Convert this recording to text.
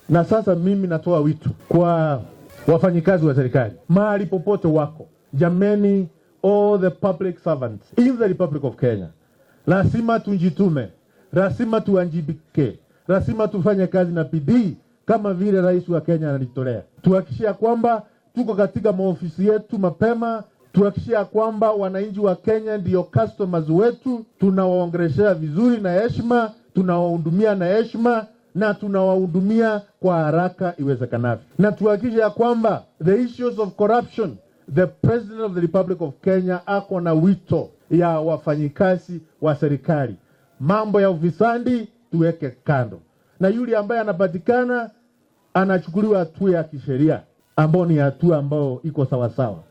Na sasa mimi natoa wito kwa wafanyikazi wa serikali mahali popote wako, jameni, all the public servants in the Republic of Kenya, lazima tujitume, lazima tuanjibike, lazima tufanye kazi na bidii kama vile rais wa Kenya analitolea. Tuhakikishia kwamba tuko katika maofisi yetu mapema, tuhakikishia kwamba wananchi wa Kenya ndio customers wetu, tunawaongeleshea vizuri na heshima, tunawahudumia na heshima na tunawahudumia kwa haraka iwezekanavyo, na tuhakikishe ya kwamba the issues of corruption, the president of the Republic of Kenya ako na wito ya wafanyikazi wa serikali, mambo ya ufisadi tuweke kando, na yule ambaye anapatikana anachukuliwa hatua ya kisheria, ambao ni hatua ambayo iko sawasawa.